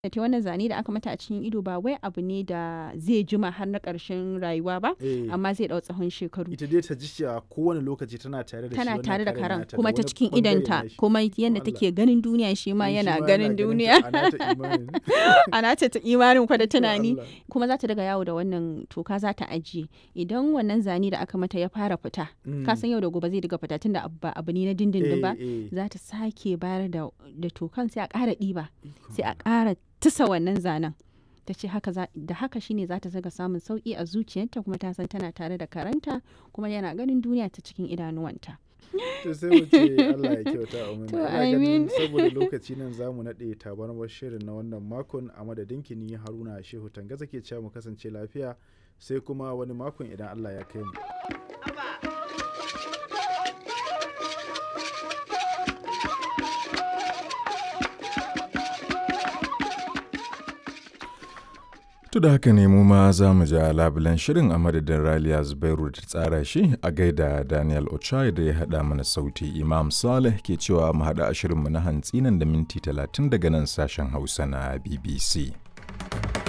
da ta wannan zane da aka mata a cikin ido ba wai abu ne da zai jima har na ƙarshen rayuwa ba Eh, amma zai ɗau tsawon shekaru ita dai ta ji cewa kowane lokaci tana tare da shi tana wannan tare da karen karen nata da kuma ta wani cikin bangare idanta nashi. kuma yadda Allah. take ganin duniya shi ma Shi yana ma ganin ta duniya a nata imanin. ana ta imanin kwa da tunani Allah. kuma za ta daga yawo da wannan toka za ta ajiye idan wannan zane da aka mata ya fara fita Mm. ka san yau da gobe zai daga fita tunda abu ba abu ne na dindindin ba Eh, eh. za ta sake bayar da da tokan sai a ƙara ɗiba Ikon sai a ƙara tusa wannan zanen ta ce haka za- da haka shine za ta zaga samun sauƙi a zuciyarta kuma ta san tana tare da karanta kuma yana ganin duniya ta cikin idanuwanta to sai mu ce Allah ya kyauta a To, Ina ganin amin. saboda lokaci nan za mu naɗe tabarmar shirin na wannan makon a madadin ni Haruna Shehu Tangaza ke cewa mu kasance lafiya sai kuma wani makon idan Allah ya kai mu. To da haka ne mu ma za mu ja labulen shirin a madadin Raliya Zubairu da ta tsara shi a gaida Daniel Ochai da ya haɗa mana sauti Imam Saleh ke cewa mu haɗa a shirinmu na hantsi nan da minti talatin daga nan sashen Hausa na BBC.